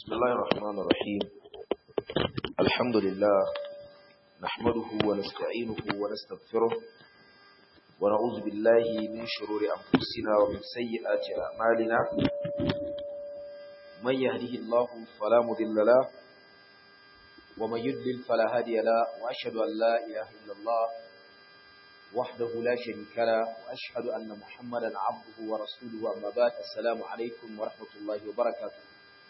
بسم الله الرحمن الرحيم الحمد لله نحمده ونستعينه ونستغفره ونعوذ بالله من شرور أنفسنا ومن سيئات أعمالنا من يهده الله فلا مضل له ومن يضلل فلا هادي له وأشهد أن لا إله إلا الله وحده لا شريك له وأشهد أن محمدا عبده ورسوله أما بعد السلام عليكم ورحمة الله وبركاته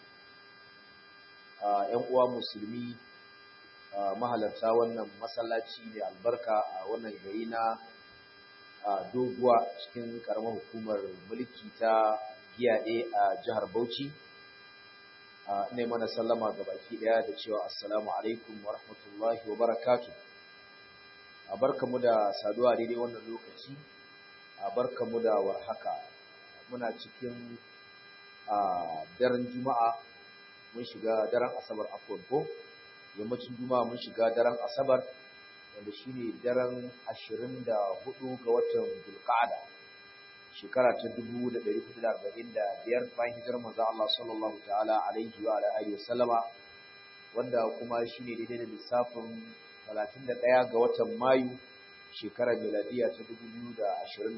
‘yan uwa musulmi mahalarta wannan masallaci mai albarka a wannan gari na doguwa cikin karamar hukumar mulki ta giyaɗe a jihar Bauchi. Ne mana sallama ga baki ɗaya da cewa assalamu alaikum wa rahmatullahi wa barakatu. A barkamu da saduwa daidai wannan lokaci, a barkamu da warhaka. Muna cikin daren Juma'a mun shiga daren asabar afon ko yammacin juma'a mun shiga daren asabar wanda shine daren 24 ga watan dulqa'ada shekara ta 1445 bayan hijirar manzo Allah sallallahu ta'ala alaihi wa alihi wasallama wanda kuma shine daidai da lissafin 31 ga watan mayu shekarar miladiya ta 2024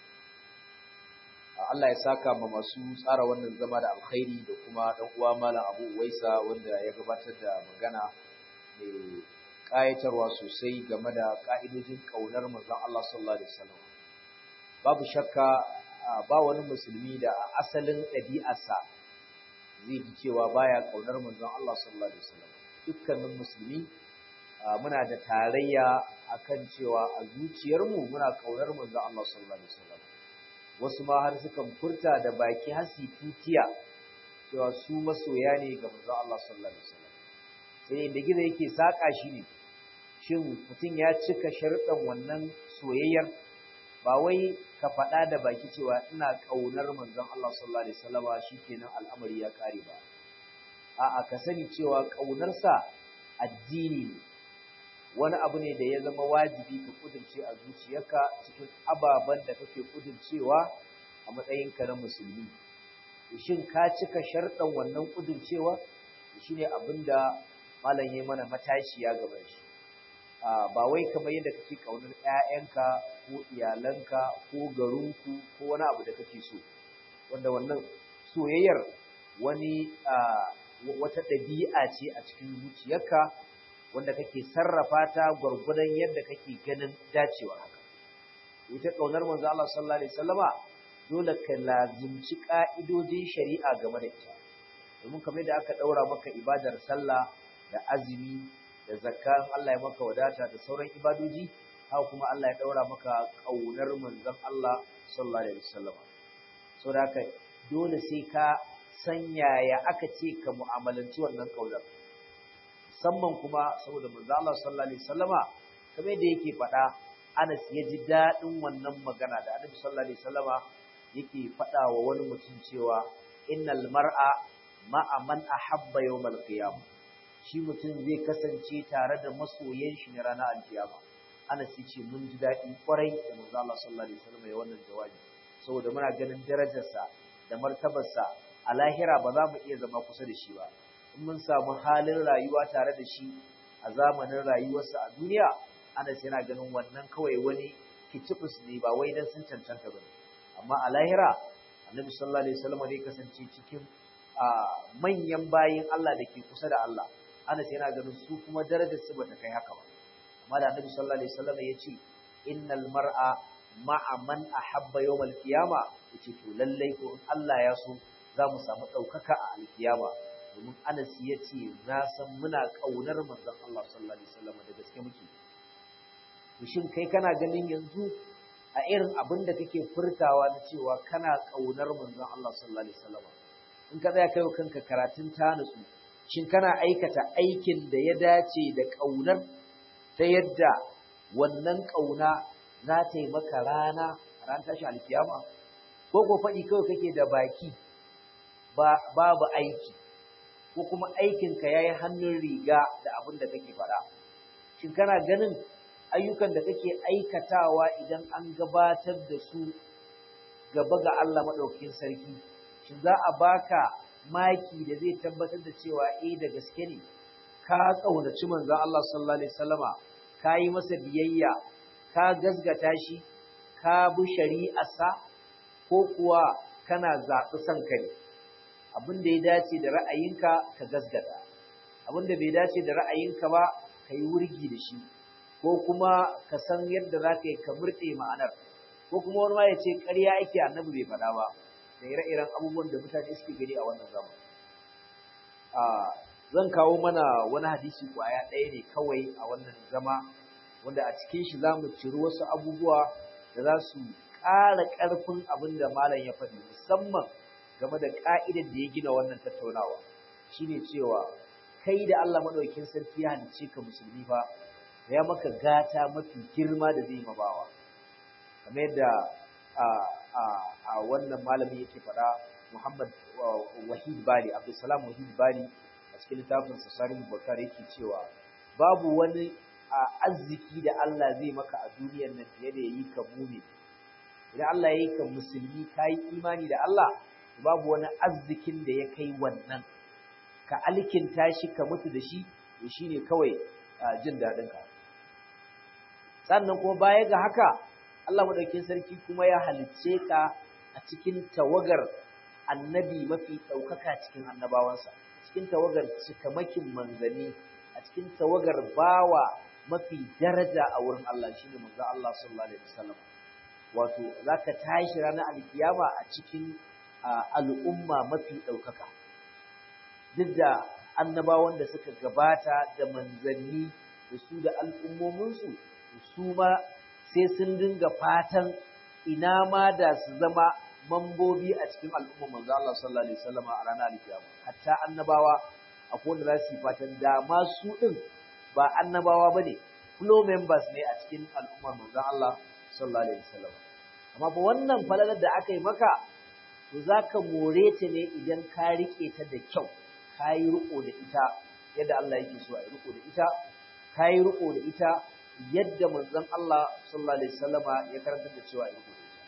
Allah ya saka ma masu tsara wannan zama da alkhairi da kuma dan uwa Malam Abu Uwaisa wanda ya gabatar da magana mai kayatarwa sosai game da ka'idojin kaunar manzon Allah sallallahu alaihi wasallam. Babu shakka ba wani musulmi da a asalin ɗabi'arsa zai ji cewa baya kaunar manzon Allah sallallahu alaihi wasallam. Dukkanin musulmi muna da tarayya akan cewa a zuciyarmu muna kaunar manzon Allah sallallahu alaihi wasallam. wasu ma har sukan furta da baki hasi tutiya cewa su masoya ne ga manzon Allah sallallahu alaihi wasallam sai inda gida yake saka shi ne shin mutum ya cika sharuɗan wannan soyayyar ba wai ka faɗa da baki cewa ina ƙaunar manzon Allah sallallahu alaihi wasallama shikenan al'amari ya kare ba a'a ka sani cewa ƙaunarsa addini ne wani abu ne da ya zama wajibi ka kudurce a zuciyarka cikin ababen da kake kudurcewa a matsayinka na musulmi shin ka cika sharɗan wannan kudurcewa shine abin da malam ya mana matashiya gaba shi ba wai kamar yadda kake kaunar ƴaƴanka ko iyalanka ko garinku ko wani abu da kake so wanda wannan soyayyar wani wata ɗabi'a ce a cikin zuciyarka wanda kake sarrafa ta gwargwadon yadda kake ganin dacewa haka ita kaunar manzo Allah sallallahu alaihi wasallama dole ka lazimci ka'idojin shari'a game da ita domin kamar da aka daura maka ibadar sallah da azumi da zakka Allah ya maka wadata da sauran ibadoji haka kuma Allah ya daura maka kaunar manzon Allah sallallahu alaihi wasallama saboda haka dole sai ka sanya ya aka ce ka mu'amalanci wannan kaunar musamman kuma saboda manzo Allah sallallahu alaihi wasallama kamar yadda yake faɗa Anas ya ji daɗin wannan magana da Annabi sallallahu alaihi wasallama yake faɗa wa wani mutum cewa innal mar'a ma'a man ahabba yawmal qiyam shi mutum zai kasance tare da masoyan shi ne ranar alkiyama Anas ya ce mun ji daɗi kwarai da manzo Allah sallallahu alaihi wasallama ya wannan jawabi saboda muna ganin darajarsa da martabarsa a lahira ba za mu iya zama kusa da shi ba in mun samu halin rayuwa tare da shi a zamanin rayuwarsa a duniya Anas yana ganin wannan kawai wani kicifus ne ba wai dan sun cancanta ba amma a lahira Annabi sallallahu alaihi wasallam ne kasance cikin manyan bayin Allah da ke kusa da Allah Anas yana ganin su kuma darajar su bata kai haka ba amma da Annabi sallallahu alaihi wasallam ya ce innal mar'a ma'a man ahabba yawmal qiyama yace to lallai ko in Allah ya so za mu samu ɗaukaka a alkiyama domin Anas ya ce na san muna ƙaunar manzon Allah sallallahu alaihi wasallam da gaske muke to shin kai kana ganin yanzu a irin abin da kake furtawa na cewa kana ƙaunar manzon Allah sallallahu alaihi wasallam in ka tsaya kai kanka karatun ta nutsu shin kana aikata aikin da ya dace da ƙaunar ta yadda wannan ƙauna za ta yi maka rana ran tashi alkiyama ko ko faɗi kawai kake da baki babu aiki ko kuma aikinka ya yi hannun riga da abin da kake faɗa. Shin kana ganin ayyukan da kake aikatawa idan an gabatar da su gaba ga Allah maɗaukin sarki, shin za a baka maki da zai tabbatar da cewa eh da gaske ne ka kaunaci manzon Allah sallallahu alaihi wasallama ka yi masa biyayya ka gazgata shi ka bi shari'arsa ko kuwa kana zaɓi son ka ne abin da ya dace da ra'ayinka ka gazgata abin da bai dace da ra'ayinka ba ka yi wurgi da shi ko kuma ka san yadda za ka yi ka murɗe ma'anar ko kuma wani ma ya ce ƙarya ake annabi bai faɗa ba da ire-iren abubuwan da mutane suke gani a wannan zamani zan kawo mana wani hadisi kwaya ɗaya ne kawai a wannan zama wanda a cikin shi za mu ciri wasu abubuwa da za su ƙara ƙarfin abin da malam ya faɗi musamman game da ƙa'idar da ya gina wannan tattaunawa shine cewa kai da Allah maɗaukin sarki ya halicce ka musulmi fa ya maka gata mafi girma da zai mabawa kamar yadda a wannan malamin yake faɗa Muhammad Wahid Bali Abdulsalam Wahid Bali a cikin littafin Sasarin Bukar yake cewa babu wani arziki da Allah zai maka a duniyar nan fiye da yayi ka mumi idan Allah ya yi ka musulmi ka yi imani da Allah babu wani arzikin da ya kai wannan ka alkinta shi ka mutu da shi to shine kawai jin daɗin ka sannan kuma baya ga haka Allah madaukakin sarki kuma ya halicce ka a cikin tawagar annabi mafi ɗaukaka cikin annabawansa cikin tawagar cikamakin manzanni a cikin tawagar bawa mafi daraja a wurin Allah shine manzo Allah sallallahu alaihi wasallam wato zaka tashi ranar alkiyama a cikin al'umma mafi ɗaukaka duk da annabawan da suka gabata da manzanni da su da al'ummominsu su ma sai sun dinga fatan ina ma da su zama mambobi a cikin al'umma manzo Allah sallallahu alaihi wasallam a ranar alkiyama hatta annabawa akwai wanda za su yi fatan da ma su din ba annabawa bane flow members ne a cikin al'ummar manzo Allah sallallahu alaihi wasallam amma ba wannan falalar da aka yi maka to zaka more ta ne idan ka rike ta da kyau ka yi riko da ita yadda Allah yake so a yi riko da ita ka yi riko da ita yadda manzon Allah sallallahu alaihi wasallama ya karanta da cewa a yi riko da ita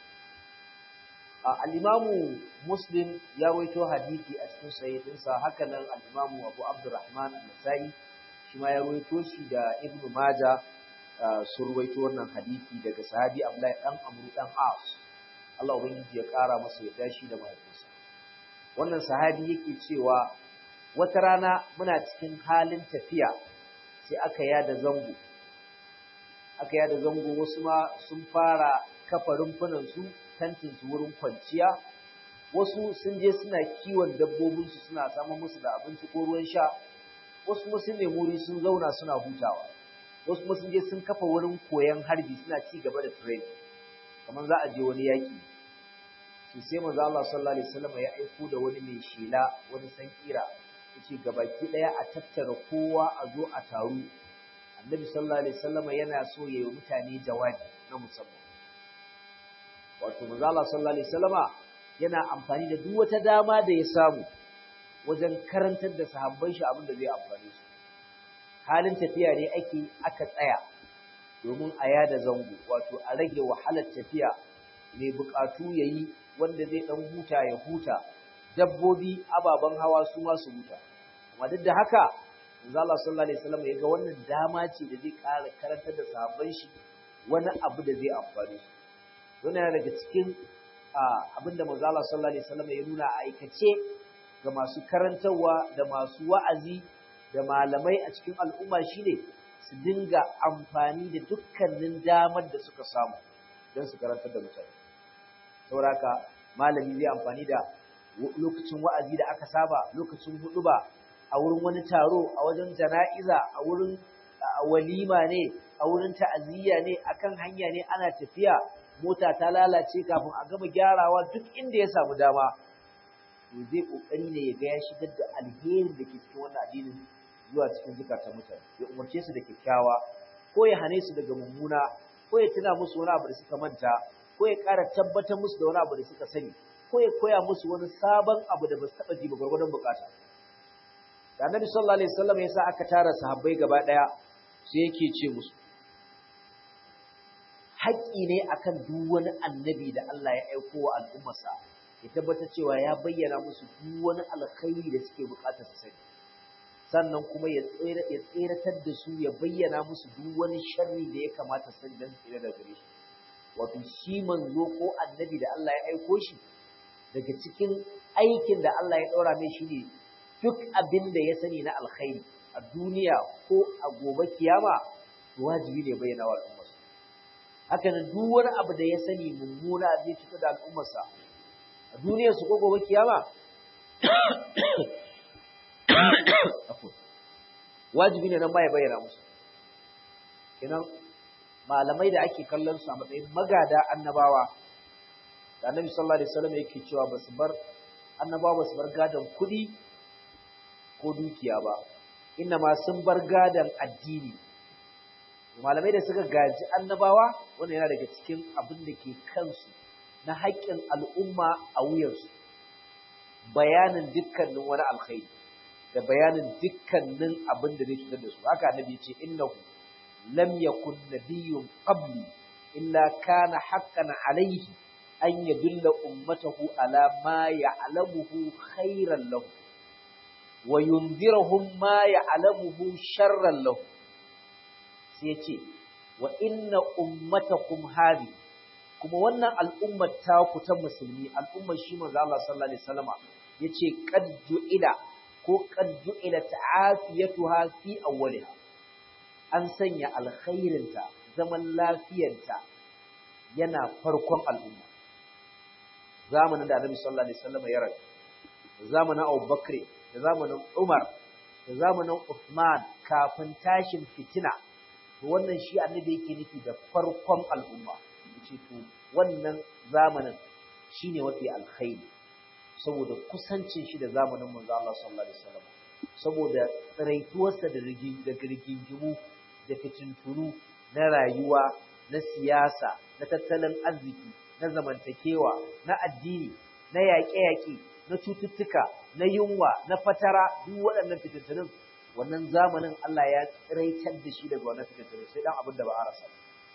al-Imamu Muslim ya rawaito hadisi a cikin sahihinsa haka nan al-Imamu Abu Abdurrahman an-Nasa'i shi ma ya rawaito shi da Ibn Majah sun rawaito wannan hadisi daga sahabi Abdullahi dan Amr dan As Allah ubangiji ya kara masa yadda shi da mahaifinsa wannan sahabi yake cewa wata rana muna cikin halin tafiya sai aka yada zango aka yada zango wasu ma sun fara kafa rumfunan su tantin su wurin kwanciya wasu sun je suna kiwon dabbobin su suna samun musu da abinci ko ruwan sha wasu kuma sun nemi wuri sun zauna suna hutawa wasu kuma sun je sun kafa wurin koyon harbi suna ci gaba da training kamar za a je wani yaki to sai manzo Allah sallallahu alaihi wasallam ya aiko da wani mai shela wani sankira yace gabaki daya a tattara kowa a zo a taru annabi sallallahu alaihi wasallam yana so ya yi mutane jawabi na musamman wato manzo Allah sallallahu alaihi wasallama yana amfani da duk wata dama da ya samu wajen karantar da sahabban shi abin da zai amfane su halin tafiya ne ake aka tsaya domin a yada zango wato a rage wahalar tafiya mai bukatu yayi wanda zai dan huta ya huta dabbobi ababen hawa su ma su huta amma duk da haka manzo Allah sallallahu alaihi wasallam ya ga wannan dama ce da zai ƙara karantar da sahabban shi wani abu da zai amfane su wannan yana daga cikin abinda manzo Allah sallallahu alaihi wasallam ya nuna a aikace ga masu karantarwa da masu wa'azi da malamai a cikin al'umma shine su dinga amfani da dukkanin damar da suka samu don su karantar da mutane sauraka malami zai amfani da lokacin wa'azi da aka saba lokacin huduba a wurin wani taro a wajen jana'iza a wurin walima ne a wurin ta'aziyya ne akan hanya ne ana tafiya mota ta lalace kafin a gama gyarawa duk inda ya samu dama to zai kokari ne ya ga ya shigar da alherin da ke cikin wannan addinin zuwa cikin zukatan mutane ya umarce su da kyakkyawa ko ya hane su daga mummuna ko ya tuna musu wani abu da suka manta ko ya ƙara tabbatar musu da wani abu da suka sani ko ya koya musu wani sabon abu da ba su taɓa ji ba gwargwadon bukata da annabi sallallahu alaihi wasallam ya sa aka tara sahabbai gaba ɗaya sai yake ce musu haƙƙi ne akan duk wani annabi da Allah ya aiko wa al'ummarsa ya tabbatar cewa ya bayyana musu duk wani alkhairi da suke bukatar su sani sannan kuma ya tseratar da su ya bayyana musu duk wani sharri da ya kamata su sani don su tsira daga gare shi wato shi manzo ko annabi da Allah ya aiko shi daga cikin aikin da Allah ya ɗaura mai shi ne duk abin da ya sani na alkhairi a duniya ko a gobe kiyama wajibi ne bayyana wa al'ummarsa haka nan duk wani abu da ya sani mummuna zai cutar da al'ummarsa a duniyar su ko gobe kiyama wajibi ne nan ba ya bayyana musu kenan malamai da ake kallon su a matsayin magada annabawa da annabi sallallahu alaihi wasallam yake cewa basu bar annabawa basu bar gadan kuɗi ko dukiya ba inna ma sun bar gadan addini malamai da suka gaji annabawa wannan yana daga cikin abin da ke kansu na haƙƙin al'umma a wuyansu bayanin dukkanin wani alkhairi da bayanin dukkanin abin da zai cutar da su haka annabi ya ce innahu lam yakun nabiyyun qabli illa kana haqqan alayhi an yadulla ummatahu ala ma ya'lamuhu khairan lahu wa yundirahum ma ya'lamuhu sharran lahu sai ce wa inna ummatakum hadi kuma wannan al'ummar ta ku ta musulmi al'ummar shi manzo Allah sallallahu alaihi wasallama yace qad ju'ila ko qad ju'ila ta'afiyatuha fi awwaliha an sanya alkhairinta zaman lafiyarta yana farkon al'umma zamanin da Annabi sallallahu alaihi wasallama ya rayu zamanin Abu Bakr da zamanin Umar da zamanin Uthman kafin tashin fitina to wannan shi annabi yake nufi da farkon al'umma yace to wannan zamanin shine mafi alkhairi saboda kusancin shi da zamanin manzo Allah sallallahu alaihi wasallam saboda tsaraituwarsa da da girgingimu da fitintunu na rayuwa na siyasa na tattalin arziki na zamantakewa na addini na yaƙe-yaƙe na cututtuka na yunwa na fatara duk waɗannan fitintunun wannan zamanin Allah ya tsiraitar da shi daga wannan fitattu sai dan abin da ba a rasa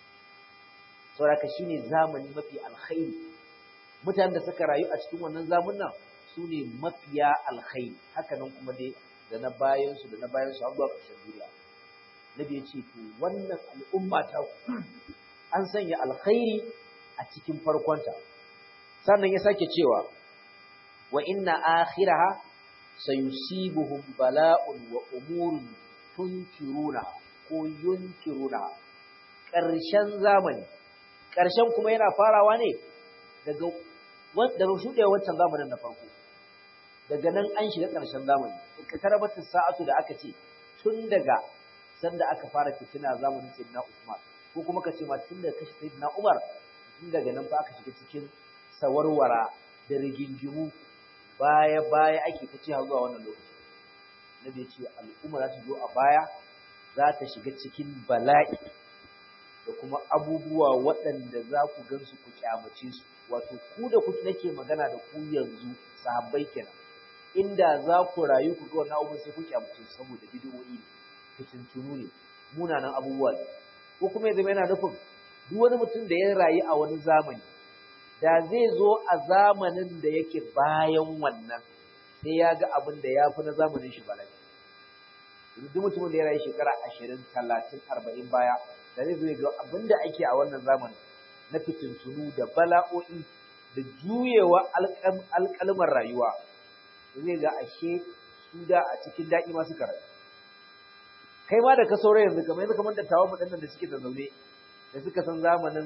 saboda shine zamani mafi alkhairi mutanen da suka rayu a cikin wannan zamanin su ne mafiya alkhairi haka nan kuma dai da na bayan su da na bayan su har zuwa ƙarshen duniya nabi ya ce to wannan al'umma ta an sanya alkhairi a cikin farkonta sannan ya sake cewa wa inna akhiraha sayusibuhum bala'un wa umurun tunkiruna ko yunkiruna ƙarshen zamani ƙarshen kuma yana farawa ne daga daga shuɗewa wancan zamanin na farko daga nan an shiga ƙarshen zamani ka tarabatin sa'atu da aka ce tun daga sanda aka fara fitina zamanin sayyidina Usman ko kuma ka ce ma tun daga kashi sayyidina Umar tun daga nan fa aka shiga cikin sawarwara da rigingimu baya baya ake ta ce zuwa wannan lokaci nabi ya ce al'umma za ta zo a baya za ta shiga cikin bala'i da kuma abubuwa waɗanda za ku gansu ku kyamace su wato ku da kuke nake magana da ku yanzu sahabbai kenan inda za ku rayu ku ga wannan abubuwan sai ku kyamace su saboda bid'o'i ne fitintunu ne munanan abubuwa ne ko kuma ya zama yana nufin duk wani mutum da ya rayu a wani zamani da zai zo a zamanin da yake bayan wannan sai ya ga abin da ya fi na zamanin shi bala'i duk mutumin da ya rayu shekara ashirin talatin arba'in baya da zai zo ya ga abin da ake a wannan zamanin na fitintunu da bala'o'i da juyewa alƙalmar rayuwa zai ga ashe su da a cikin daɗi ma suka rayu kai ma da ka saura yanzu kamar yanzu kamar dattawan mu da suke da zaune da suka san zamanin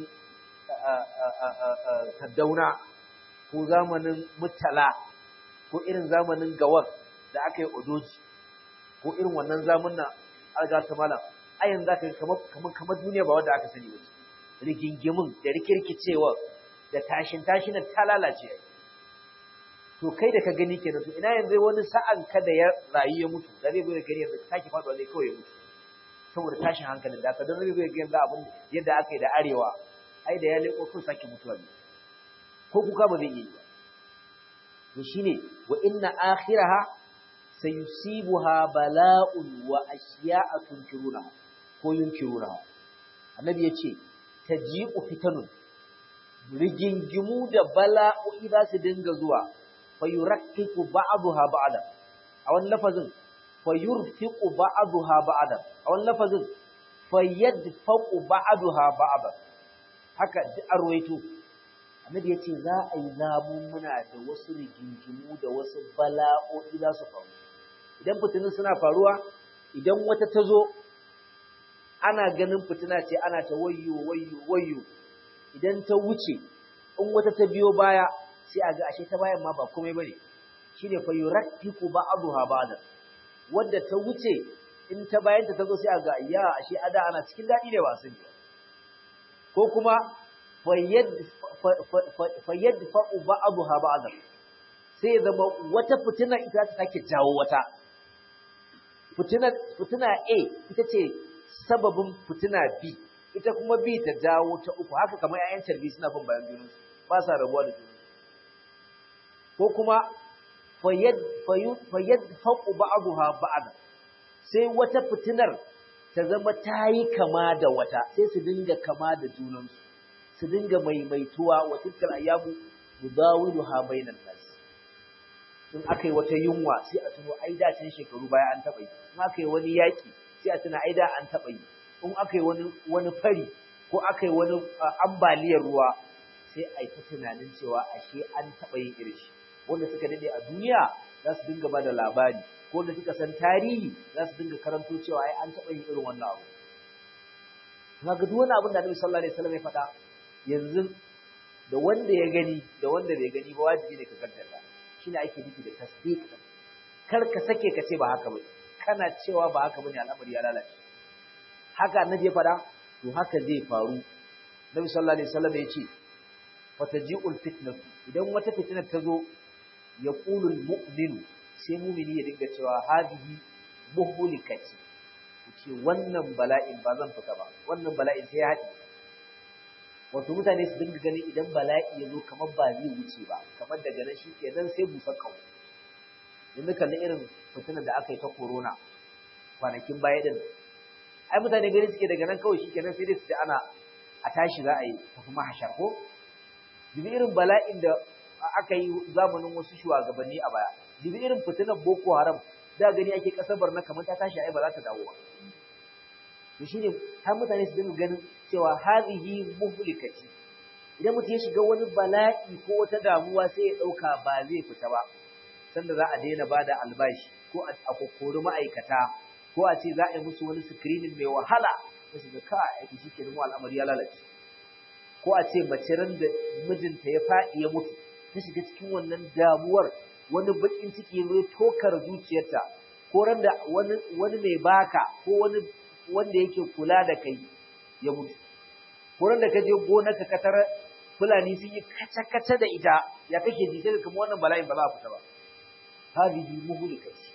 Kaddauna ko zamanin Murtala ko irin zamanin Gawar da aka yi Odoji ko irin wannan zamanin alga ta malam a yanzu aka kamar kamar kamar duniya ba wanda aka sani ba rigingimin da rikirkicewa da tashin tashin ta lalace to kai da ka gani kenan to ina yanzu wani sa'an ka da ya rayu ya mutu da zai zo ya gani yanzu sake faɗuwa zai kawai ya mutu saboda tashin hankalin da aka don zai zo ya gani abin yadda aka yi da arewa ai da ya leko kun sake mutuwa ne ko kuka ba zai yi ba to shine wa inna akhiraha sayusibuha bala'un wa ashiya'a tunkiruna ko yunkiruna annabi yace taji'u fitanun rigingimu da bala'o'i za su dinga zuwa fa yurakkiku ba'daha ba'da a wani lafazin fa yurfiqu ba'daha ba'da a wani lafazin fa yadfaqu ba'daha ba'da haka duk arwaito annabi yace za a yi zamun muna da wasu rigingimu da wasu bala'o'i za su faru idan fitinin suna faruwa idan wata ta zo ana ganin fitina ce ana ta wayyo wayyo wayyo idan ta wuce in wata ta biyo baya sai a ga ashe ta bayan ma ba komai bane shine fa yurakkiku ba'daha ba'da wanda ta wuce in ta bayan ta tazo sai a ga ya ashe ada ana cikin dadi ne ba sani ko kuma fayyad fayyad fa'u ba'daha ba'da sai zama wata fitina ita ta take jawo wata fitina fitina A ita ce sababin fitina B ita kuma B ta jawo ta uku haka kamar ƴaƴan tarbi suna bin bayan junansu ba sa rabuwa da junansu ko kuma fayyad fayyad faqu ba'daha ba'da sai wata fitinar ta zama ta yi kama da wata sai su dinga kama da junansu su dinga maimaituwa wa tilkal ayyamu mudawiluha bainan nas in aka yi wata yunwa sai a tuno ai da can shekaru baya an taɓa yi in aka yi wani yaƙi sai a tuna ai da an taɓa yi in aka yi wani wani fari ko aka yi wani ambaliyar ruwa sai a yi ta tunanin cewa ashe an taɓa yin irin shi wanda suka dade a duniya za su dinga ba da labari ko wanda suka san tarihi za su dinga karanto cewa ai an taɓa yin irin wannan abu kaga duk wani abin da Annabi sallallahu alaihi wasallam ya faɗa yanzu da wanda ya gani da wanda bai gani ba wajibi ne ka kaddara shine ake nufi da tasdiq kar ka sake ka ce ba haka bane kana cewa ba haka bane al'amari ya lalace haka annabi ya faɗa to haka zai faru Nabi sallallahu alaihi wasallam ya ce fataji'ul fitnatu idan wata fitina ta zo ya qulul mu'minu sai mu'mini ya dinga cewa hadihi muhlikati ce wannan bala'in ba zan fita ba wannan bala'in sai ya haɗi wato mutane su dinga gani idan bala'i ya zo kamar ba zai wuce ba kamar daga nan shi kenan sai busar kawo yanzu kalli irin fitinar da aka yi ta corona kwanakin baya din ai mutane gani suke daga nan kawai shi kenan sai dai su ji ana a tashi za a yi tafi mahashar ko jibi irin bala'in da aka yi zamanin wasu shugabanni a baya jibi irin fitinar boko haram da gani ake kasar barna kamar ta tashi ai ba za ta dawo ba to shine har mutane su dinga ganin cewa hazihi muhlikati idan mutum ya shiga wani bala'i ko wata damuwa sai ya dauka ba zai fita ba sanda za a daina bada albashi ko a kokkori ma'aikata ko a ce za a yi musu wani screening mai wahala sai su ga ka aiki shi kenan al'amari ya lalace ko a ce mace ran da mijinta ya faɗi ya mutu ta shiga cikin wannan damuwar wani bakin ciki ya tokar zuciyarta ko ran da wani wani mai baka ko wani wanda yake kula da kai ya mutu ko da ka je gonarka ka tara fulani sun yi kaca-kaca da ita ya kake ji sai kuma wannan bala'in ba za a fita ba hadihi muhlikati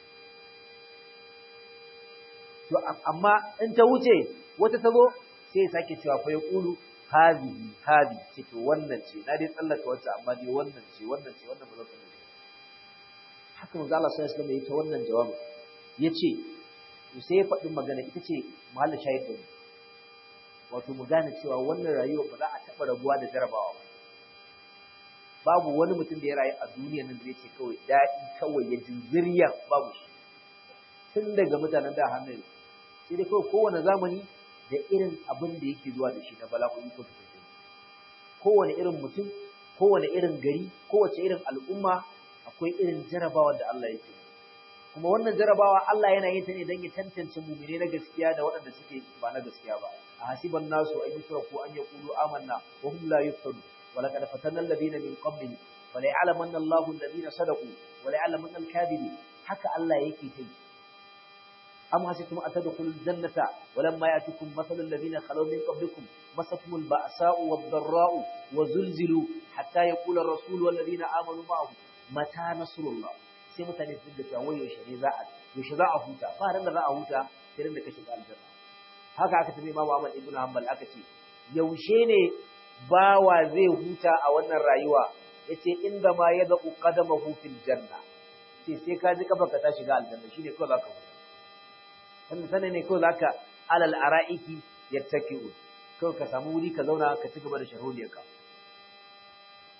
to amma in ta wuce wata ta zo sai ya sake cewa fa yaqulu hadihi hadi ce to wannan ce na dai tsallaka wacce amma dai wannan ce wannan ce wannan ba zan tsallaka haka manzo Allah sallallahu alaihi wasallam ya ta wannan jawabi yace sai ya faɗi magana ita ce mahallin shahid ɗin wato mu gane cewa wannan rayuwa ba za a taɓa rabuwa da jarabawa ba babu wani mutum da ya rayu a duniya nan da ya ce kawai daɗi kawai ya jinziriya babu shi tun daga mutanen da hannun sai dai kawai kowane zamani da irin abin da yake zuwa da shi na bala'o'i ko fitattu kowane irin mutum kowane irin gari kowace irin al'umma akwai irin jarabawa da Allah yake kuma wannan jarabawa Allah yana yin ta ne don ya tantance mumine na gaskiya da waɗanda suke ba na gaskiya ba a hasiban nasu an yusraku an yaqulu amanna wa hum la yuftanu wa laqad fatanna alladhina min qablihim wa la ya'lamanna Allahu alladhina sadaqu wa la ya'lamanna al-kadhibin haka Allah yake ta yi am hasibtum atadkhulul jannata wa lamma ya'tikum mathalul ladina khalaw min qablikum masatumul ba'sa'u wad-dharra'u wa zulzilu hatta yaqula ar-rasul wal ladina amanu ma'ahu mata nasrullah sai mutane su dinga cewa yaushe ne za a yaushe za a huta ba ran da za a huta sai ran da ka shiga aljanna haka aka tafi Imam Ahmad ibn Hanbal aka ce yaushe ne bawa zai huta a wannan rayuwa yace inda ma ya zaqu qadamahu fil janna sai sai ka ji kafa ka ta shiga aljanna shine kawai zaka huta wannan sanin ne kawai zaka alal ara'iki yattaki'u kawai ka samu wuri ka zauna ka ci gaba da sharholiyarka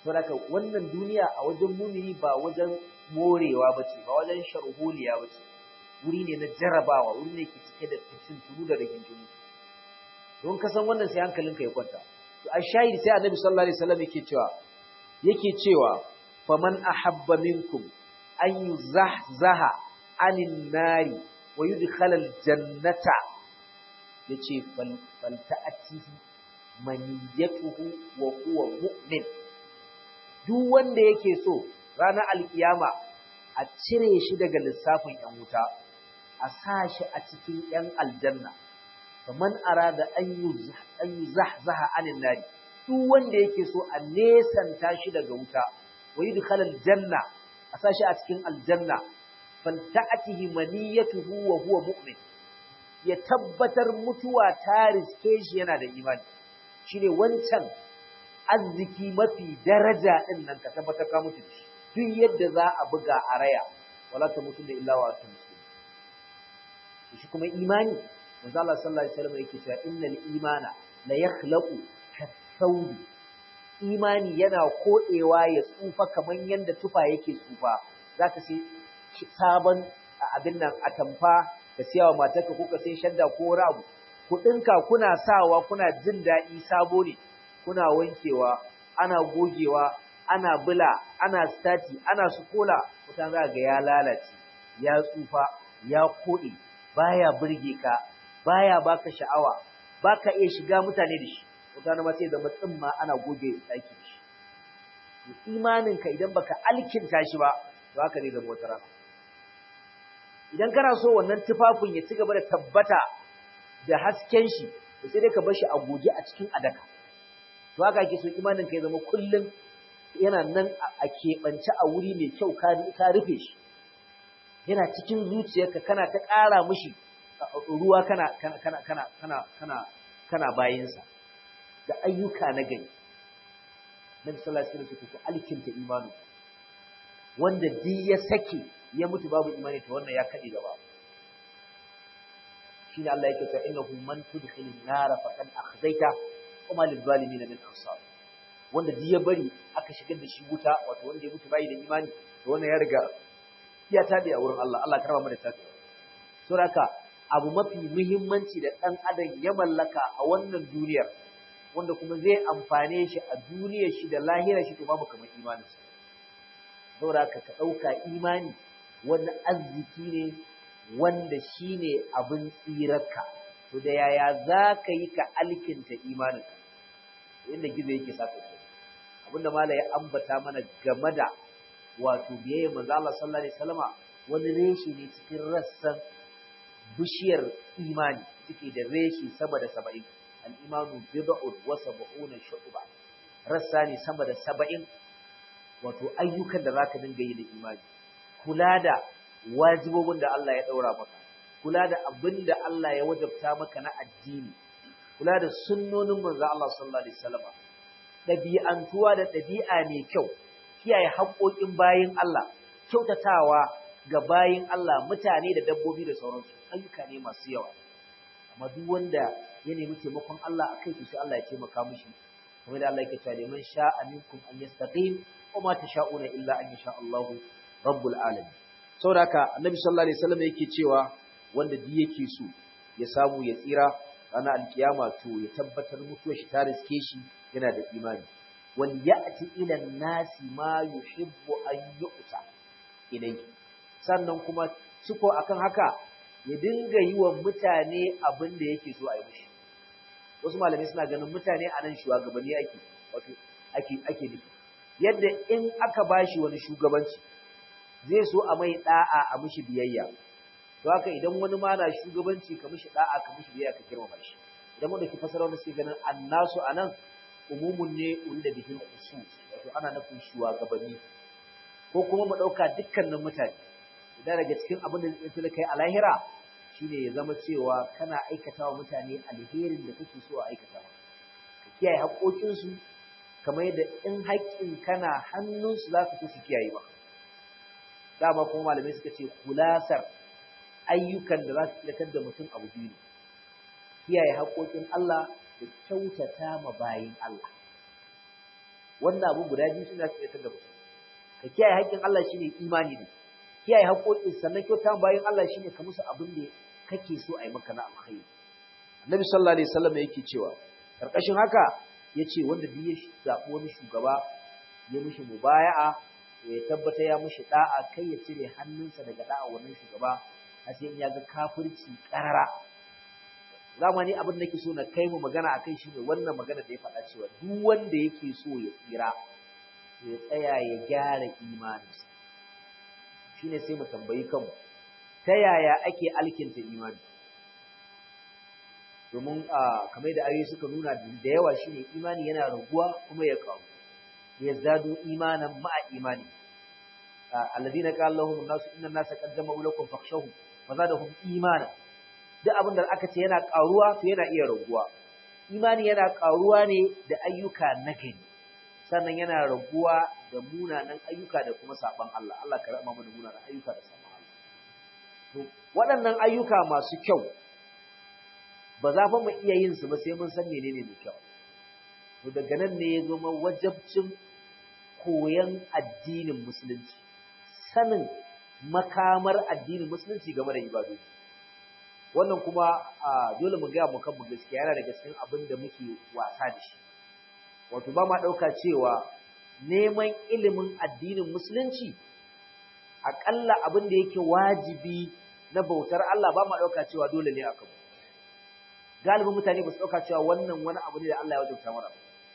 saboda wannan duniya a wajen mumini ba wajen morewa bace ba wajen sharholiya bace wuri ne na jarabawa wuri ne ke cike da fitintunu da rigingimu don ka san wannan sai hankalinka ya kwanta to a shahid sai annabi sallallahu alaihi wasallam yake cewa yake cewa faman ahabba minkum an yuzahzaha anin nari wa yudkhala aljannata yace fal falta'atihi maniyatuhu wa huwa mu'min duk wanda yake so ranar alkiyama a cire shi daga lissafin yan wuta a sa shi a cikin yan aljanna faman arada an yuzahzaha anin nari duk wanda yake so a nesanta shi daga wuta wa yudkhala aljanna a sa shi a cikin aljanna falta'atihi maniyatuhu wa huwa mu'min ya tabbatar mutuwa ta riske shi yana da imani shine wancan arziki mafi daraja din nan ka tabbatar ka mutu shi duk yadda za a buga a raya wala ta mutu da illa wa antum muslimun shi kuma imani manzo Allah sallallahu alaihi wasallam yake cewa innal imana la yakhlaqu kasawdi imani yana kodewa ya tsufa kaman yanda tufa yake tsufa zaka sai sabon abin nan atamfa ka siya wa matarka ko ka sai shadda ko rabu kuɗinka kuna sawa kuna jin daɗi sabo ne kuna wankewa ana gogewa ana bula ana stati ana sukola mutan za ga ya lalace ya tsufa ya koɗe baya burge ka baya baka sha'awa baka iya shiga mutane da shi mutane ma sai da matsin ma ana goge ɗaki da shi imaninka idan baka alkinta shi ba to haka ne da motar idan kana so wannan tufafin ya ci gaba da tabbata da hasken shi to sai dai ka bar shi a goge a cikin adaka to haka ake so imanin ka ya zama kullum yana nan a keɓance a wuri mai kyau ka rufe shi yana cikin zuciyarka kana ta ƙara mishi ruwa kana kana kana kana kana kana kana bayinsa da ayyuka na gari Nabi sallallahu alaihi wasallam ku alkinta imanu wanda duk ya sake ya mutu babu imani to wannan ya kade gaba shine Allah yake cewa innahu man tudkhilin nar faqad akhzaita kuma lil zalimin min ansar wanda duk ya bari aka shigar da shi wuta wato wanda ya mutu bai da imani to wannan ya riga ya tabe a wurin Allah Allah karama mana tabe saboda abu mafi muhimmanci da dan adam ya mallaka a wannan duniyar wanda kuma zai amfane shi a duniyar shi da lahirar shi to babu kamar imaninsa saboda ka ka dauka imani wani arziki ne wanda shi ne abin tsirarka, to da yaya za ka yi ka alkinta imaninka, inda gizo yake sa ke abinda mala ya ambata mana game da wato biyayya manzo Allah sallallahu alaihi wasallama wani reshe ne cikin rassan bishiyar imani suke da reshe sama da saba'in al-imanu bid'un wa sab'una shu'ba rassa ne sama da saba'in wato ayyukan da zaka dinga yi da imani kula da wajibobin da Allah ya ɗaura maka, kula da abin da Allah ya wajabta maka na addini, kula da sunnonin manzo Allah sallallahu alaihi wasallam, ɗabi'antuwa da ɗabi'a mai kyau, kiyaye haƙoƙin bayin Allah, kyautatawa ga bayin Allah mutane da dabbobi da sauransu, ayyuka ne masu yawa. Amma duk wanda ya nemi taimakon Allah a kai sai Allah ya taimaka mishi. Kamar da Allah yake cewa liman sha'a minkum an yastaqim wa ma tasha'una illa an yasha Allahu rabbul alamin. saboda haka annabi sallallahu alaihi wasallam yake cewa wanda duk yake so ya samu ya tsira ranar alkiyama to ya tabbatar mutuwar shi ta riske shi yana da imani wal ya'ti ila nasi ma yuhibbu an yu'ta ilai sannan kuma ciko akan haka ya dinga yi wa mutane abin da yake so a yi mishi wasu malamai suna ganin mutane a nan shugabanni ake wato ake ake nufi yadda in aka bashi wani shugabanci zai so a mai da'a a mishi biyayya to haka idan wani ma na shugabanci ka mishi da'a ka mishi biyayya ka girmama shi idan mun dake fasara wanda suke ganin annasu anan umumun ne uri da bihin khusus wato ana nufin shugabanni ko kuma mu dauka dukkanin mutane idan daga cikin abin da zai kai a lahira shine ya zama cewa kana aikata wa mutane alherin da kake so a aikata ka kiyaye haƙoƙinsu kamar yadda in haƙƙin kana hannunsu za ka so su kiyaye maka dama kuma malamai suka ce kulasar ayyukan da za su tsirkar da mutum abu biyu ne kiyaye haƙoƙin Allah da kyautata ma bayin Allah wannan abu guda biyu suna tsayar da mutum ka kiyaye haƙƙin Allah shine imani ne kiyaye haƙƙoƙin sannan kyauta bayan Allah shine ka musu abin da kake so a yi maka na alkhairi Annabi sallallahu alaihi wasallam yake cewa karkashin haka yace wanda duk ya zabi wani shugaba ya mishi mubaya'a ya tabbata ya mishi da'a kai ya cire hannunsa daga da'a wannan shugaba har sai in ya ga kafirci karara zamani abin da nake so na kai mu magana akai shine wannan magana da ya faɗa cewa duk wanda yake so ya tsira ya tsaya ya gyara imaninsa shine sai mu tambayi kanmu ta yaya ake alkinta imani domin kamar da ayoyi suka nuna da yawa shine imani yana raguwa kuma ya karu ya zado imanan ma'a imani alladhina qala lahum an-nasu inna an-nasa qad jama'u lakum fakhshawhum fazadahum imana duk abin da aka ce yana karuwa to yana iya raguwa imani yana karuwa ne da ayyuka nagari sannan yana raguwa da munanan ayyuka da kuma saban Allah Allah ka rama mu da munanan ayyuka da saban Allah to waɗannan ayyuka masu kyau ba za fa mu iya yin su ba sai mun san menene mai kyau to daga nan ne ya zama wajabcin koyan addinin musulunci sanin makamar addinin musulunci game da ibadoji wannan kuma dole mu gaya mu kan mu gaskiya yana daga cikin abin da muke wasa da shi wato ba ma ɗauka cewa neman ilimin addinin musulunci aƙalla abin da yake wajibi na bautar Allah ba ma ɗauka cewa dole ne a kanmu galibin mutane ba su ɗauka cewa wannan wani abu ne da Allah ya wajabta mana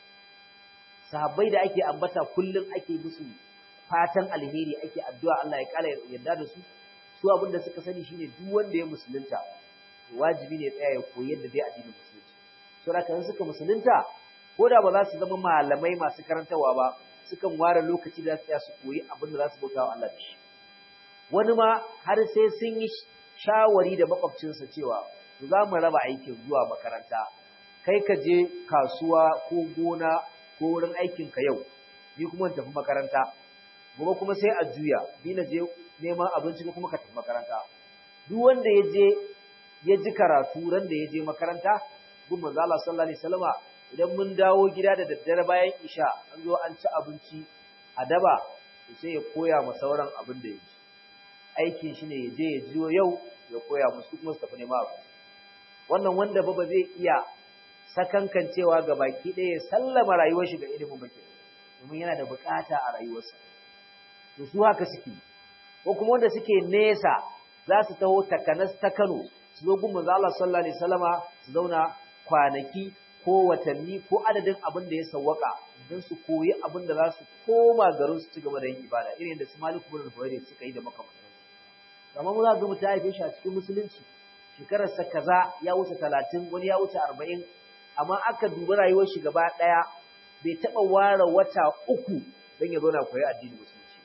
sahabbai da ake ambata kullum ake musu fatan alheri ake addu'a Allah ya kala yarda da su su abin da suka sani shine duk wanda ya musulunta wajibi ne tsaya ya koyi yadda zai addinin musulunci saboda kan suka musulunta ko da ba za su zama malamai masu karantawa ba sukan ware lokaci da tsaya su koyi abin da za su bauta wa Allah da shi wani ma har sai sun yi shawari da makwabcinsa cewa za mu raba aikin zuwa makaranta kai ka je kasuwa ko gona ko wurin aikin ka yau ni kuma tafi makaranta gobe kuma sai a juya ni na je neman abinci ko kuma ka tafi makaranta duk wanda ya je ya ji karatu ran da ya je makaranta gun manzo Allah sallallahu alaihi wasallama idan mun dawo gida da daddare bayan isha an zo an ci abinci a daba sai ya koya ma sauran abin da ya ji aikin shi ne ya je ya jiyo yau ya koya musu kuma su tafi neman abinci wannan wanda ba ba zai iya sakankancewa ga baki ɗaya ya sallama rayuwar shi ga ilimin baki domin yana da bukata a rayuwarsa to su haka suke ko kuma wanda suke nesa za su taho takanas ta Kano su zo gun manzo Allah sallallahu alaihi wasallama su zauna kwanaki ko watanni ko adadin abin da ya sawwaka don su koyi abin da za su koma garin su ci gaba da yin ibada irin da su Malik ibn Huwairi suka yi da makamantansu kamar mu za ga mutum haife shi a cikin musulunci shekararsa kaza ya wuce talatin wani ya wuce arba'in amma aka dubi rayuwar shi gaba ɗaya bai taɓa ware wata uku don ya zauna koyi addinin musulunci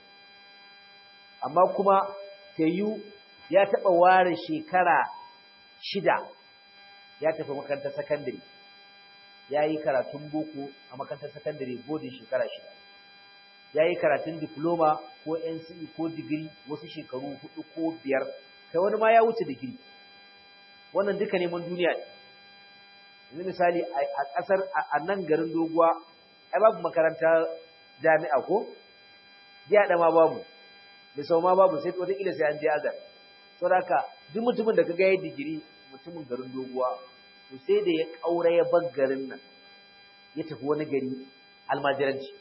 amma kuma tayu ya taɓa ware shekara shida ya tafi makarantar sakandare ya yi karatun boko a makarantar sakandare bodin shekara shida ya yi karatun diploma ko NCE ko digiri wasu shekaru hudu ko biyar kai wani ma ya wuce digiri wannan duka neman duniya ne yanzu misali a ƙasar a nan garin doguwa ai babu makaranta jami'a ko jiya da ma babu da sau ma babu sai wataƙila sai an je azar saboda haka duk mutumin da kaga ya digiri mutumin garin doguwa to sai da ya ƙaura ya bar garin nan ya tafi wani gari almajiranci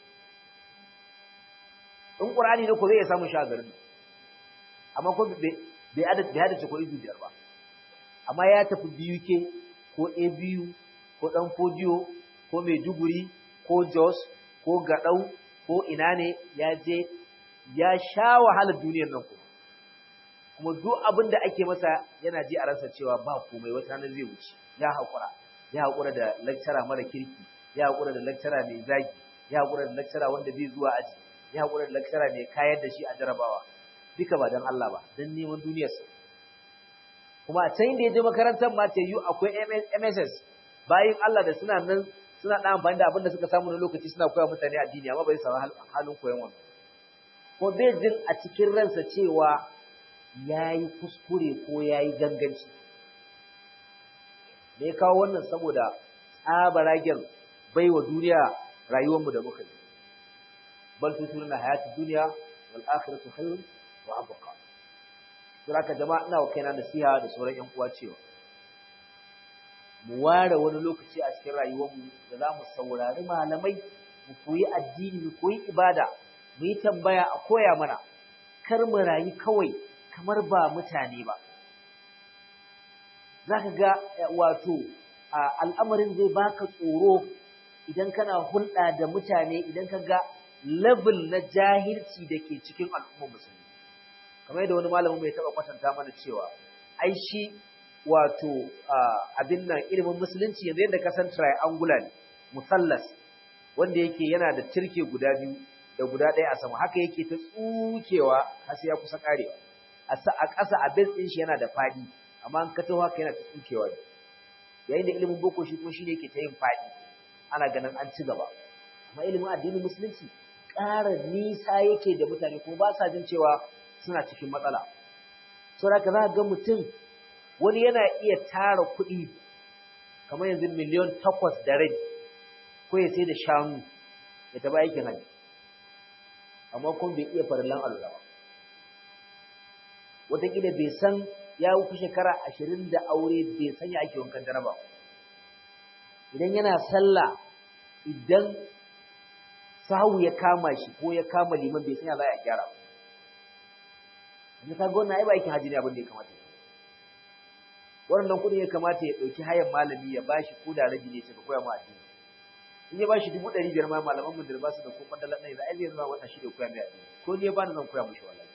in ƙur'ani ne ko zai iya samun shi a garin nan amma ko bai hadace ko izu biyar ba amma ya tafi BUK ko ABU ko dan Fodiyo ko Maiduguri ko Jos ko Gadau ko ina ne ya je ya sha wahalar duniyar nan kuma kuma duk abin da ake masa yana ji a ransa cewa ba komai wata ranar zai wuce ya haƙura ya haƙura da lecturer mara kirki ya haƙura da lecturer mai zagi ya haƙura da lecturer wanda bai zuwa aji ya haƙura da lecturer mai kayar da shi a jarabawa duka ba don Allah ba don neman duniyarsa kuma a can da ya je makarantar ma ta yi akwai MSS bayan Allah da suna nan suna ɗan amfani da abin da suka samu na lokaci suna koya mutane addini amma bai samu halin koyon wannan ko bai jin a cikin ransa cewa ya yi kuskure ko ya yi ganganci me ya kawo wannan saboda tsabaragen bai wa duniya rayuwarmu da muka yi bal tusiruna hayatid dunya wal akhiratu khairun wa abqa saboda jama'a ina wa kaina nasiha da sauran yan uwa cewa mu ware wani lokaci a cikin rayuwarmu da za mu saurari malamai mu koyi addini mu koyi ibada mu yi tambaya a koya mana kar mu rayu kawai kamar ba mutane ba za ka ga wato al'amarin zai baka tsoro idan kana hulɗa da mutane idan ka ga level na jahilci da ke cikin al'ummar musulmi kamar yadda wani malamin mai taɓa kwatanta mana cewa ai shi wato abin nan ilimin musulunci yanzu yadda ka san triangular ne musallas wanda yake yana da turke guda biyu da guda ɗaya a sama haka yake ta tsukewa har sai ya kusa karewa a ƙasa a base ɗin shi yana da faɗi amma an ka taho haka yana ta tsukewa ne yayin da ilimin boko shi kuma shine yake ta yin faɗi ana ganin an ci gaba amma ilimin addinin musulunci ƙara nisa yake da mutane kuma ba sa jin cewa suna cikin matsala saboda ka za ga mutum wani yana iya tara kuɗi kamar yanzu miliyon takwas da rai ko ya sai da shanu ya taɓa aikin hajji amma kuma bai iya farillan alura ba wataƙila bai san ya wuce shekara ashirin da aure bai san ya ake wankan jaraba idan yana sallah idan sahu ya kama shi ko ya kama liman bai san ya za a gyara ba yanzu ka gona ai ba aikin hajji ne abin da ya kamata ya wannan kuɗin ya kamata ya ɗauki hayan malami ya bashi ko da rabi ne ce ka koya ma addini in ya bashi dubu ɗari biyar ma malaman mu da ba su da ko kwandala ɗaya za a zai zama wata shi da koya mai addini ko ni ya bani zan koya mushi wallahi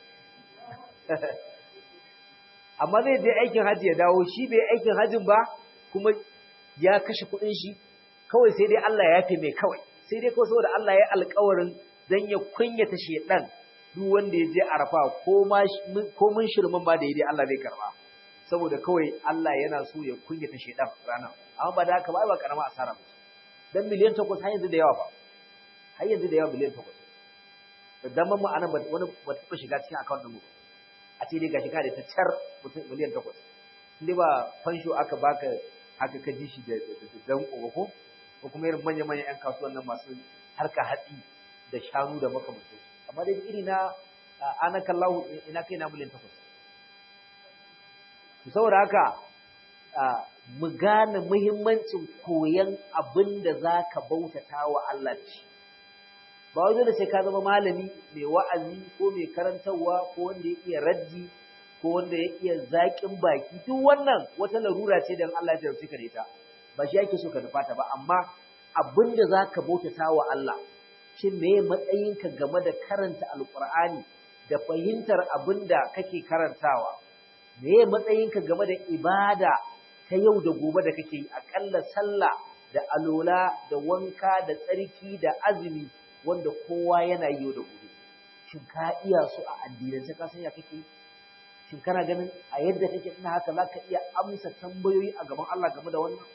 amma zai je aikin hajji ya dawo shi bai aikin hajjin ba kuma ya kashe kuɗin shi kawai sai dai Allah ya yafe mai kawai sai dai kawai saboda Allah ya alƙawarin dan ya kunyata shedan duk wanda ya je arafa ko ma ko mun shirman ba da yi dai Allah zai karba saboda kawai Allah yana so ya kunyata shedan ranar amma ba da haka ba ba karama asara ba dan miliyan 8 har yanzu da yawa ba har yanzu da yawa miliyan 8 da daman mu anan wani ba ta shiga cikin account din mu a ce dai gashi ka da ta car mutum miliyan 8 inda ba fansho aka baka haka ka ji shi da dan ko ko kuma irin manya manyan yan kasuwan nan masu harka hatsi da shanu da makamantansu amma dai iri na anaka Allah ina kai na miliyan 8 saboda haka mu gane muhimmancin koyan abin da za ka bautata wa Allah ci. Ba wajen da sai ka zama malami mai wa'azi ko mai karantarwa ko wanda ya iya raddi ko wanda ya iya zaƙin baki duk wannan wata larura ce don Allah ya jarabci ka da ita ba shi yake so ka nufata ba amma abin da za ka bautata wa Allah shin me matsayinka game da karanta alƙur'ani da fahimtar abin da kake karantawa me matsayinka game da ibada ta yau da gobe da kake yi akalla sallah da alola da wanka da tsarki da azumi wanda kowa yana yi yau da gobe shin ka iya su a addinance ka san ya kake shin kana ganin a yadda kake ina haka zaka iya amsa tambayoyi a gaban Allah game da wannan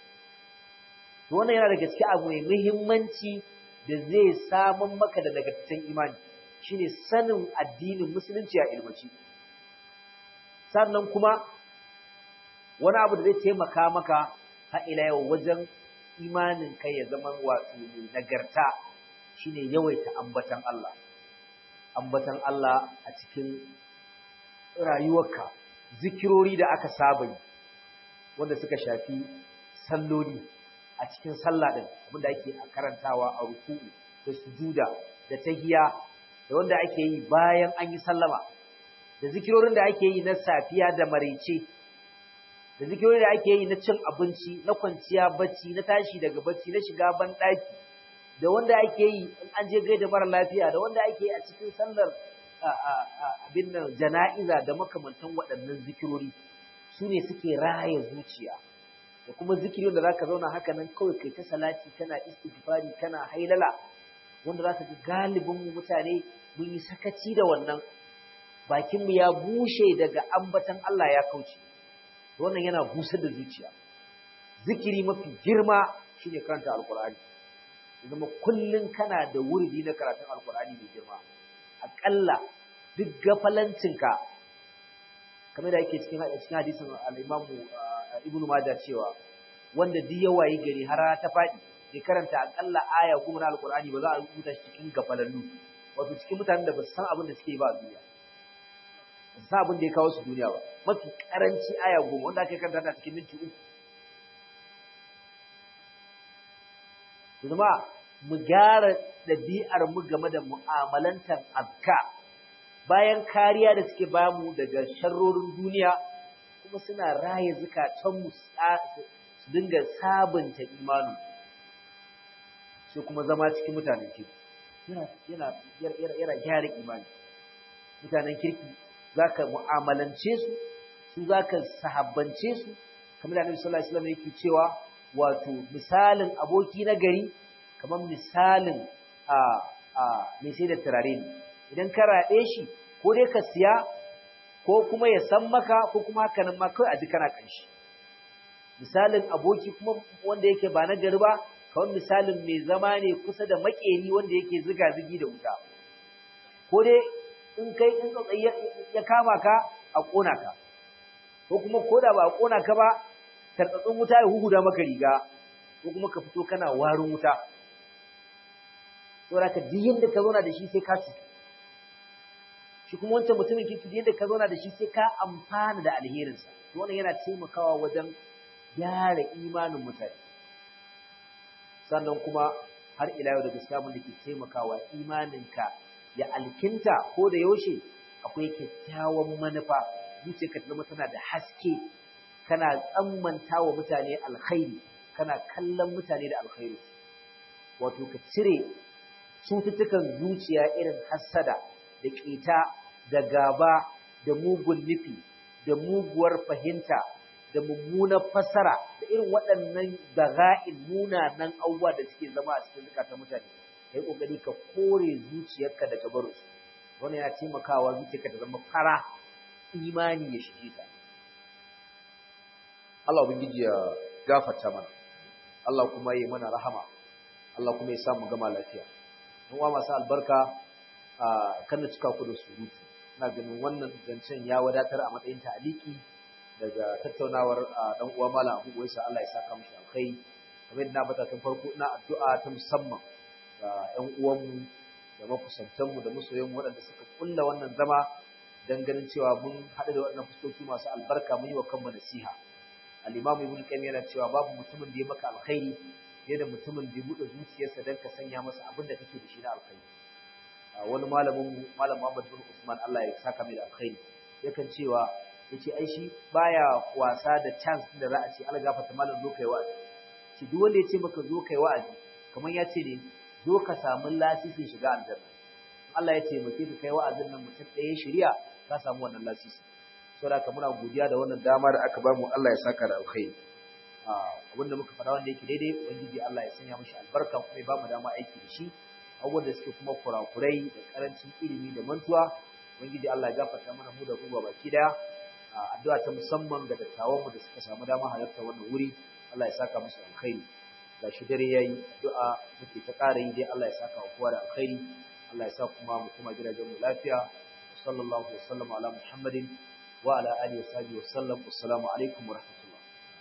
to wannan yana daga cikin abu mai muhimmanci da zai samun maka da nagartaccen imani shine sanin addinin musulunci a ilmaci sannan kuma wani abu da zai taimaka maka har ila yau wajen imanin kai ya zama wato mai nagarta shine yawaita ambatan Allah ambatan Allah a cikin rayuwarka zikirori da aka saba yi wanda suka shafi salloli a cikin sallah din abinda ake karantawa a ruku'u da sujuda da tahiya da wanda ake yi bayan an yi sallama da zikirorin da ake yi na safiya da maraice da zikirorin da ake yi na cin abinci na kwanciya bacci na tashi daga bacci na shiga ban daki da wanda ake yi in an je gaida mara lafiya da wanda ake yi a cikin sallar abin nan jana'iza da makamantan waɗannan zikirori su ne suke raya zuciya da kuma zikirin da zaka zauna haka nan kawai kai ta salati kana istighfari kana hailala wanda zaka ga galibin mu mutane mun yi sakaci da wannan bakin mu ya bushe daga ambatan Allah ya kauce wannan yana busar da zuciya zikiri mafi girma shine karanta alqur'ani zama kullun kana da wurdi na karatun alqur'ani mai girma akalla duk gafalancinka kamar da yake cikin cikin hadisin al-Imam Ibn Majah cewa wanda duk ya wayi gari har ta fadi bai karanta akalla aya goma na alqur'ani ba za a rubuta shi cikin gafalallu wato cikin mutanen da ba su san abin da suke yi ba a duniya ba su san abin da ya kawo su duniya ba mafi karanci aya goma wanda aka karanta ta cikin minti uku zama mu gyara ɗabi'ar mu game da mu'amalantar azka bayan kariya da suke bamu daga sharrorin duniya kuma suna raye zukatanmu su dinga sabunta imanin sai kuma zama cikin mutanen kirki yana yana gyara imani mutanen kirki zaka mu'amalance su su zaka sahabbance su kamar da Annabi sallallahu alaihi wasallam yake cewa wato misalin aboki na gari kamar misalin a a mai sai da turare ne idan ka raɗe shi ko dai ka siya ko kuma ya san maka ko kuma haka nan ma kawai a ji kana kanshi misalin aboki kuma wanda yake ba na gari ba kawai misalin mai zama ne kusa da makeri wanda yake ziga zigi da wuta ko dai in kai in tsatsai ya kama ka a kona ka ko kuma ko da ba a kona ka ba tartsatsin wuta ya huhuda maka riga ko kuma ka fito kana warin wuta saboda ka duk yadda ka zauna da shi sai ka ci shi kuma wancan mutumin kirki duk yadda ka zauna da shi sai ka amfana da alherinsa to wannan yana taimakawa wajen gyara imanin mutane sannan kuma har ila yau da gaskiya mun da ke taimakawa imaninka ya alkinta ko da yaushe akwai kyakkyawan manufa zuciyarka ta zama tana da haske kana tsammanta wa mutane alkhairi kana kallon mutane da alkhairi wato ka cire cututtukan zuciya irin hassada da ƙeta da gaba da mugun nufi da muguwar fahimta da mummunar fasara da irin waɗannan daga'in munanan abubuwa da suke zama a cikin zukatan mutane kai kokari ka kore zuciyarka daga barinsu wannan yana taimakawa zuciyarka ta zama fara imani ya shige ta Allah ubangiji ya gafarta mana Allah kuma yi mana rahama Allah kuma ya samu gama lafiya don wa masu albarka a kan cika ku da surutu ina ganin wannan zancen ya wadatar a matsayin ta'aliki daga tattaunawar dan uwa malam Abu Uwaisa Allah ya saka mishi alkhairi kamar yadda na bata tun farko ina addu'a ta musamman ga ƴan uwanmu da makusantanmu da masoyanmu waɗanda suka kulla wannan zama dan ganin cewa mun haɗu da waɗannan fuskoki masu albarka mun yi wa kanmu nasiha al-imamu ibn qayyim yana cewa babu mutumin da ya maka alkhairi fiye da mutumin da ya buɗe zuciyarsa dan ka sanya masa abin da kake da shi na alkhairi wani malamin mu malam Muhammad bin Usman Allah ya saka mai da alkhairi yakan cewa yace ai shi baya wasa da chance da za a ce algafata malam zo kai wa'azi shi duk wanda ya ce maka zo kai wa'azi kamar ya ce ne zo ka samu lasisin shiga aljanna Allah ya taimake ka kai wa'azin nan mutum ɗaya shirya ka samu wannan lasisi saboda haka muna godiya da wannan dama da aka bamu Allah ya saka da alkhairi abinda muka faɗa wanda yake daidai ubangiji Allah ya sanya mishi albarka kuma ya bamu dama aiki da shi abubuwan da suke kuma kurakurai da karancin ilimi da mantuwa ubangiji Allah ya gafarta mana mu da ruwa baki daya addu'a ta musamman ga dattawan mu da suka samu dama halarta wannan wuri Allah ya saka musu alkhairi gashi dare yayi addu'a muke ta ƙara yi dai Allah ya saka wa kowa da alkhairi Allah ya sa kuma mu kuma gidajen mu lafiya sallallahu alaihi wa sallam ala muhammadin wa ala alihi wa sahbihi wa sallam assalamu alaikum wa rahmatullahi